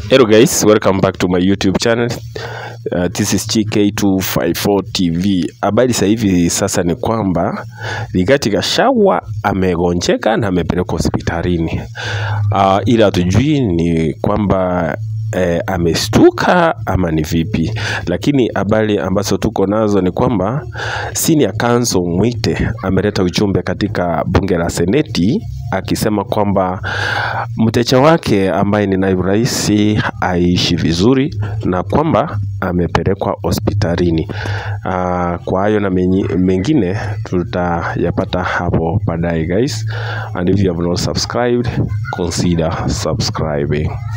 Hello guys, welcome back to my YouTube channel. Uh, this is GK254 TV. Habari sasa hivi sasa ni kwamba Rigathi Gachagua amegonjeka na amepelekwa hospitalini. Uh, ila hatujui ni kwamba eh, amestuka ama ni vipi, lakini habari ambazo tuko nazo ni kwamba senior counsel Mwite ameleta ujumbe katika bunge la seneti akisema kwamba mteja wake ambaye ni naibu rais aishi vizuri na kwamba amepelekwa hospitalini. Uh, kwa hayo na menyi- mengine tutayapata hapo baadaye guys, and if you have not subscribed consider subscribing.